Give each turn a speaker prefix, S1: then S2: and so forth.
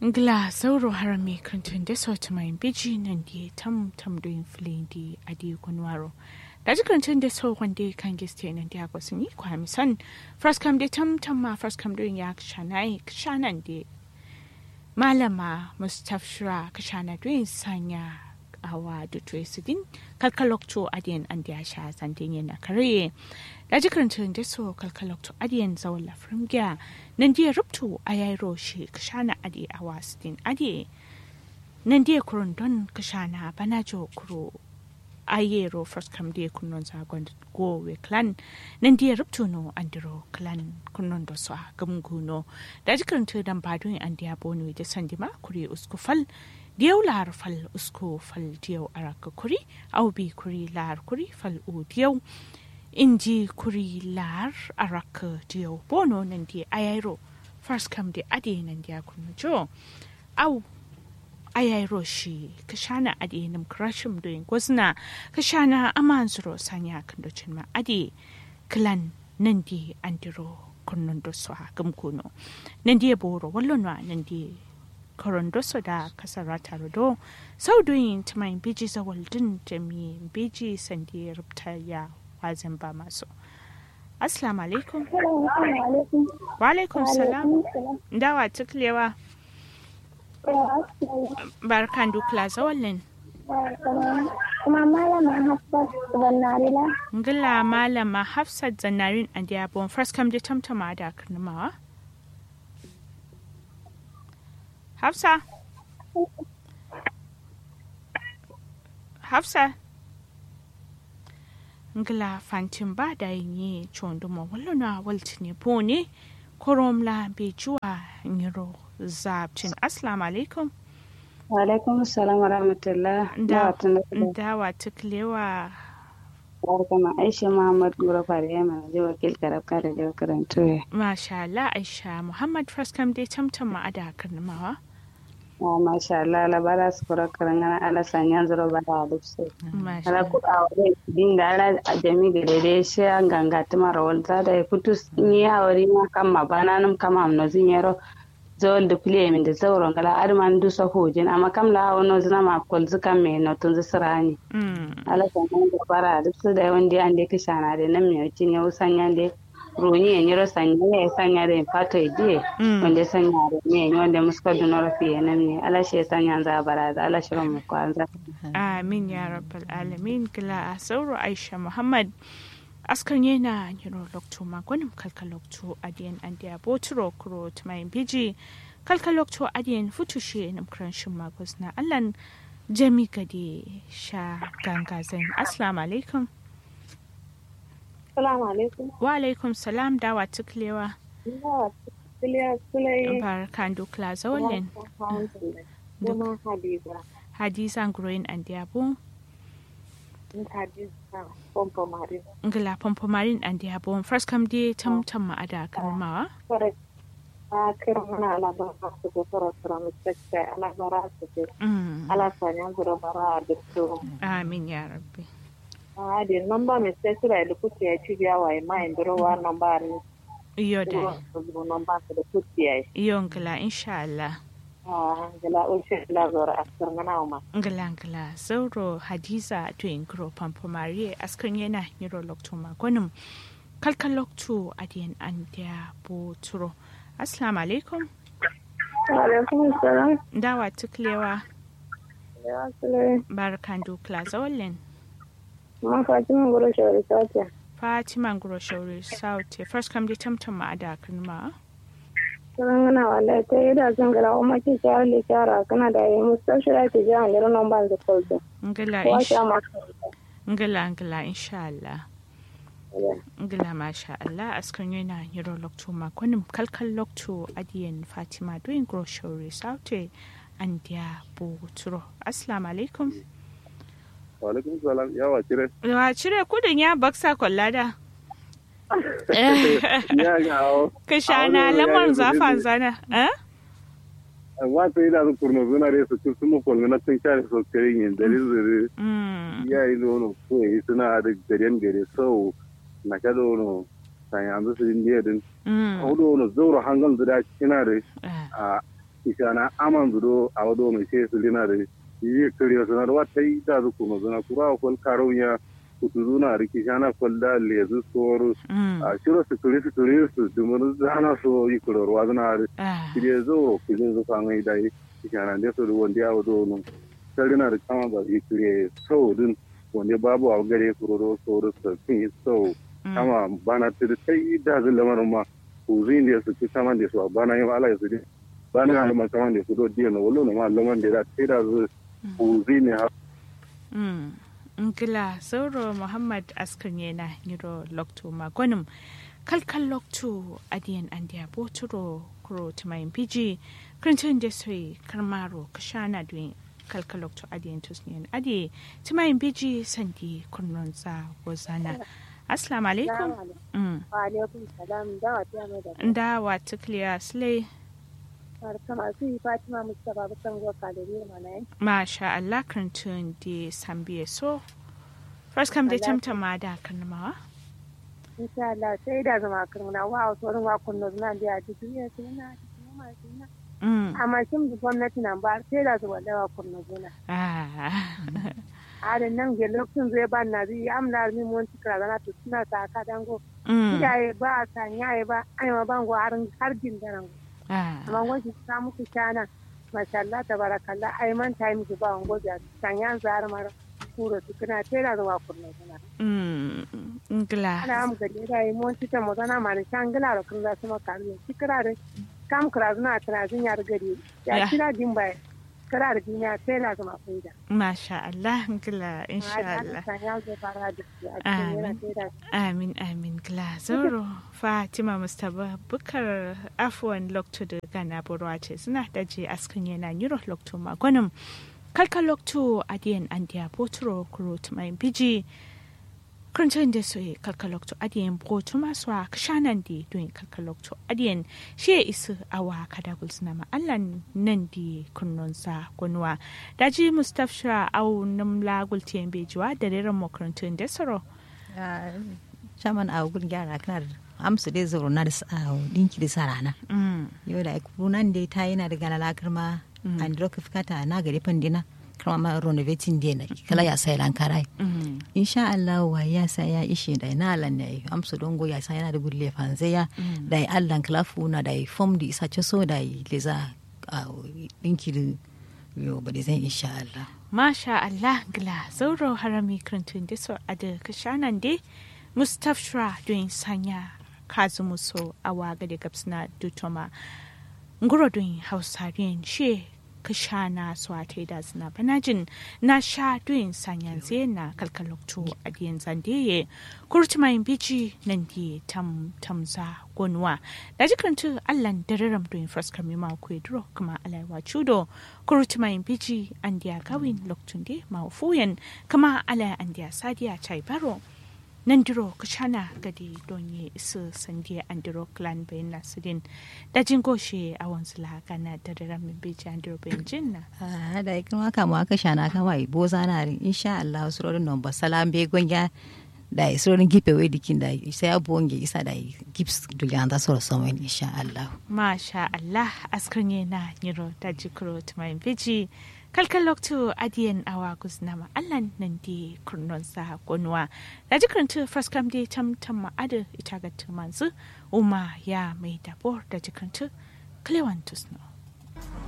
S1: Ngla sauro harami kantin da sauti mai biji nan di tam tam doin filin di adi kunwaro. Da ji kantin da sau wanda kan giste nan di agwa sun yi kwa misan fraskam da tam tam ma fraskam doin ya kshanai kshanan di malama mustafshira kshana doin sanya awa da tresidin kalkalokto adiyan an da sha santin yana kare da ji kantin da sau kalkalokto adiyan zawon lafrin gya nan dia ruptu a yairo shi kashana adi a wasdin adi nan dia kurun don kashana bana jo kuro ayero first kam dia kunnon zagon go we clan nan dia ruptu no andiro clan kunnon do so gamguno da jikan tu dan badun an dia bonu da sandima kuri usku fal diyau lar fal usku fal diyau araka kuri au bi kuri lar kuri fal u diyau inji kuri lar araka dio bono nan di ayairo first come di ade nan di akunu jo au ayairo shi kashana ade nam krashim doing gwazna kashana aman zuro sanya kan docin ma ade klan nan di andiro kunnun do so gamkuno nan di boro wallo na nan di korondo so da kasara taro do sau doyin tumayin biji zawaldin jami biji sandi rubta ya wazin ba masu. Assalamu alaikum. Wa alaikum salam. Dawa tuklewa. Barkan dukla zawallin.
S2: Kuma malama Hafsat Zannarila.
S1: Ngila malama Hafsat Zannarin a Diabon first come da tamtama da karnamawa. Hafsa. Hafsa. ngla fantin ba da yi chondo mo wallo na walti ne po ne korom la be juwa ngiro zabtin assalamu alaikum
S3: wa alaikum assalam wa rahmatullah
S1: da da wa tuklewa
S3: barkama aisha muhammad gura fare ma je wakil karabka da je karanto ya
S1: masha Allah aisha muhammad fraskam dai tamtam ma ada karnamawa
S3: Oh, masha Allah la bara su kura karangana ala sanyan zuro bara da su. Ala ku a wani din da ala a jami da dai shi an ganga tuma rawal ta da kutu ni ya wari ma kan ma bana nam kama amno zin yaro zawal da pile min da zauron kala arman du sa hojin amma kam la wono zina ma kol zuka me no tun zisrani. Ala sanyan da bara da su da wanda an da kishana da nan me cin yau sanyan da roni ya nyiro sanya ya sanya da fato idie wanda sanya da ne wanda muska dunoro fiye nan ne ala shi sanya za baraza ala shi mu kwanza
S1: amin ya rabbal alamin gila a sauro aisha muhammad askar yana nyiro lokto magonim kalka lokto adiyan andiya boturo kuro tumayin biji kalka lokto adiyan futushe nam kranshin magos na allan jami gade sha ganga zain assalamu alaikum
S2: Salamu alaikum.
S1: Wa alaikum salam dawa tuklewa. Barkan dukla zawalin.
S2: Hadiza.
S1: Hadiza Nguroyin and Diabo.
S2: Hadiza Pompomarin.
S1: Ngila Pompomarin and Diabo. First come day tam tam ma'ada kalmawa.
S2: Correct. a kira mana alabara su ko fara fara mu tsaka alabara su ke ala sanya gura bara da su
S1: Amin ya rabbi.
S2: a di nomba mi sai sura da kuke ya ci biya wa ma indiro wa nomba ni
S1: Iyo da.
S2: nomba da kuke ya
S1: Iyo ngila insha Allah.
S2: a gala ulshe la zora askar mana ma
S1: Ngila ngila zauro Hadiza to ingro Pampomari askar yana niro lokto magonim. Kalkan lokto adiyan an Diabo turo. Assalamu alaikum.
S2: alaikum salam
S1: Dawa tuklewa.
S2: ya sule
S1: Barkan dukla zawalin.
S2: ma fatima gura shawari sace
S1: Fatima Nguro Shauri Sauti. First come the tamtam ma ada ma.
S2: sanan gana wala ta yi da sun gara kuma ki shawar le shara kana da yi mustashira ki ji an lero nomba da kolto
S1: Ngila
S2: wa
S1: insha
S2: sha ma
S1: Ngila ngila insha Allah. Ngila masha Allah askan yana yiro lokto ma kwanim kalkal lokto adiyan Fatima doing Nguro Shauri Sauti and dia buturo. Assalamu alaikum.
S4: Walaikum salam yawa kire.
S1: Wa cire kudin ya baksa kwallada.
S4: Ya ga awo.
S1: Ka shana lamar zafan zana. Eh?
S4: Wata yi da su kurno suna da su sun mu kolmi na tun kare so kare yin dare zuri.
S1: Mm.
S4: Ya yi nono ko yi suna da garen gare sau na ka dono san yanzu su indiya din.
S1: Mm.
S4: Ko dono zauro hangal da kina da
S1: Eh.
S4: a ishana aman zudo a wado mai sai su lina da yi kariya sanar wata yi da zu kuma zuna kura kwal karo ya kutu zuna riki shana kwal da lezu soro a shiro su kuri su kuri su dumur zana so yi kuror wa zuna da shirye zo kujin zu kan yi da yi ishana da su da wanda ya wado nun sarina da kama ba yi kure sau din wanda babu a gare kuroro soro su kun yi sau kama bana tiri sai da zin lamarin ma kuzin da su ci saman da su a bana yin ala ya su bana yin alaman saman da su do diya na walo na ma laman da sai da su kuzin ne ha.
S1: Ngila Sauro Muhammad Askan yana Niro Lokto Magonim kalkal Lokto Adiyan Andiya Boturo Kuro Tumayin Piji Krintin Desoi Karmaro Kashana Duin kalkal Lokto Adiyan Tusniyan Adi Tumayin Piji Sandi Kurnonza Wazana. Assalamu alaikum.
S2: Wa alaikum salam da wa ta mai da.
S1: Da wa tukliya slay.
S2: Barkama su yi Fatima Mustapha Bakan Gwa Kadiri mana
S1: Masha Allah krantun di sambiye so. First kam da tamta ma da karnamawa.
S2: Insha Allah sai da zama karnuna wa a tsoron wa kunno zuna da ya jiki ya ce na ma na. Amma shin da gwamnati nan ba sai da zuwa da wa kunno zuna. adan nan ge lokacin zai ba na zai amna mi mun tikra na to suna ta ka dango iyaye ba ta nyaye ba ai ma bango har har jin da nan amma wani ta muku kana masha Allah tabarakallah ai man ta yi miki ba wango da sanyan zar mara kuro su kana tera da wa kurna kana
S1: mm ngla
S2: ana am ga da ai mun tita mo zana ma ni shangla ro kun da sama karu tikra da kam kra zuna tana zin yar gari ya kira din bai kira da duniya sai na zama faida.
S1: Masha Allah, gila, insha Allah. Amin, amin, gila. Zoro, Fatima Mustapha, bukar afuwan lokto da gana burwa ce suna daji askan yana yiro lokto magonin. Kalka lokto adiyan andiya boturo kuro tumayin biji. Kuntun da su kalkalokto adiyan botu masu a kashanan da don kalkalokto adiyan shi ya isu awa kadagul suna ma'allan nan da kunnonsa kunwa. Daji Mustapha au namla gultiyan bejuwa da reren makarantun da saro.
S5: Shaman a gun gyara kana amsu dai zuru na da dinki da sarana. Yau da nan dai ta yana da gana lakar ma an droka fikata na gari pandina. kama ma renovating dia na kala ya sai lan karai insha Allah wa ya sa ya ishe da na lan ne amsu dongo ya sa yana da gulle fanze ya da Allah klafu na da form di isa ce so da leza dinki da yo ba da zan insha Allah
S1: masha Allah gla zauro harami krantun da so ada kashanan de mustafshra doing sanya kazumuso awaga da gabsna dutoma nguro doing hausarian she ka sha na swate da zina banajin na sha duyin sanyan zai na kalkalokto a diyan zandeye kurtumayin biji nan di tam tamza gonwa da jikantu allan dararam duyin fraskar mima ku duro kuma alaiwa chudo kurtumayin biji an diya gawin loktun de mawufuyen kama alai an diya sadiya chai baro nan diro kushana gadi donye isu sandiya an diro clan bayan nasirin da jin goshe a wanzu lagana da daren min beji an diro bayan jin na.
S5: da ikin waka mu aka shana kama yi boza na rin insha Allah wasu rodin nan ba salam be gonya da yi surorin gipe wai dikin da sai abu wange isa da yi gips duliyan da soro son wani insha Allah.
S1: Masha Allah askar ne na niro da jikiro tumayin beji kalkan lokto adiyan awa guznama allan nan di kurnon sa gonwa da jikirin faskam di tam tam ma'ada ita ga manzu umma ya mai dabor da jikirin klewan tusno.